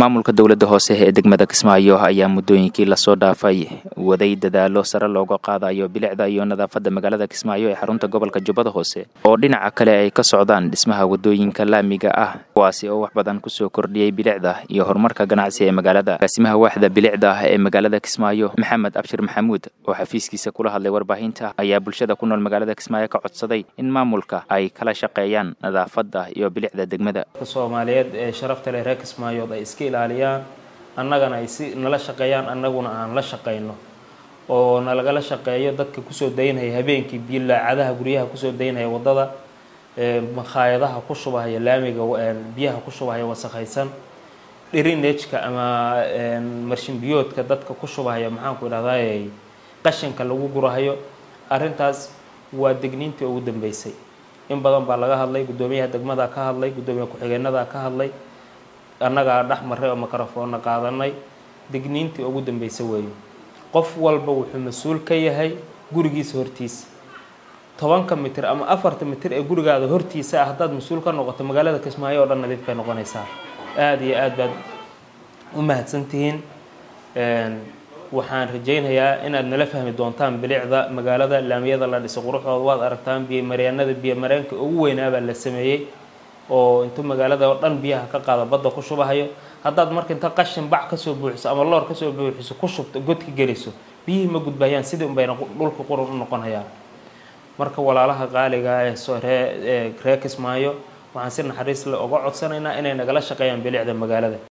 maamulka dowladda hoose ee degmada kismaayo ayaa muddooyinkii lasoo dhaafay waday dadaalo sare looga qaadayo bilicda iyo nadaafadda magaalada kismaayo ee xarunta gobolka jubbada hoose oo dhinaca kale ay ka socdaan dhismaha waddooyinka laamiga ah kuwaasi oo wax badan kusoo kordhiyey bilicda iyo horumarka ganacsi ee magaalada agaasimaha waaxda bilicda ah ee magaalada kismaayo maxamed abshir maxamuud oo xafiiskiisa kula hadlay warbaahinta ayaa bulshada ku nool magaalada kismaayo ka codsaday in maamulka ay kala shaqeeyaan nadaafadda iyo bilicda degmada soomaaliyeed ee sharafta leh reer kismaayood ay iska ilaaliyaan annagana ay si nala shaqeeyaan annaguna aan la shaqayno oo nalagala shaqeeyo dadka kusoo daynhaya habeenkii bilaacadaha guryaha kusoo daynhaya waddada makhaayadaha ku shubahaya laamiga biyaha ku shubahaya wasakhaysan dhirinejka ama marshinbiyoodka dadka ku shubahaya maxaanku idhahday qashinka lagu gurahayo arrintaas waa degniintii ugu dambeysay in badan baa laga hadlay guddoomiyaha degmada ka hadlay guddoomiye ku-xigeenada ka hadlay annagaa dhex maray oo microfoonna qaadanay digniintii ugu dambeysay weeyo qof walba wuxuu mas-uul ka yahay gurigiisa hortiisa tobanka mitir ama afarta mitir ee gurigaada hortiisa ah haddaad mas-uul ka noqoto magaalada kismaayo oo dhan nadiif bay noqonaysaa aada iyo aad baad u mahadsantihiin waxaan rajaynayaa inaad nala fahmi doontaan bilicda magaalada laamiyada la dhisay quruxdooda waad aragtaan biyo maryaanada biyo mareenka ugu weynaabaa la sameeyey oo intuu magaalada oo dhan biyaha ka qaada badda ku shubahayo haddaad marka inta qashin bac kasoo buuxiso ama loor kasoo buuxiso ku shubto godka geliso biyihii ma gudbayaan sidii unbayna dhulka qurun u noqonayaan marka walaalaha qaaliga ee ree ree kismaayo waxaan si naxariis le uga codsanaynaa inay nagala shaqeeyaan bilicda magaalada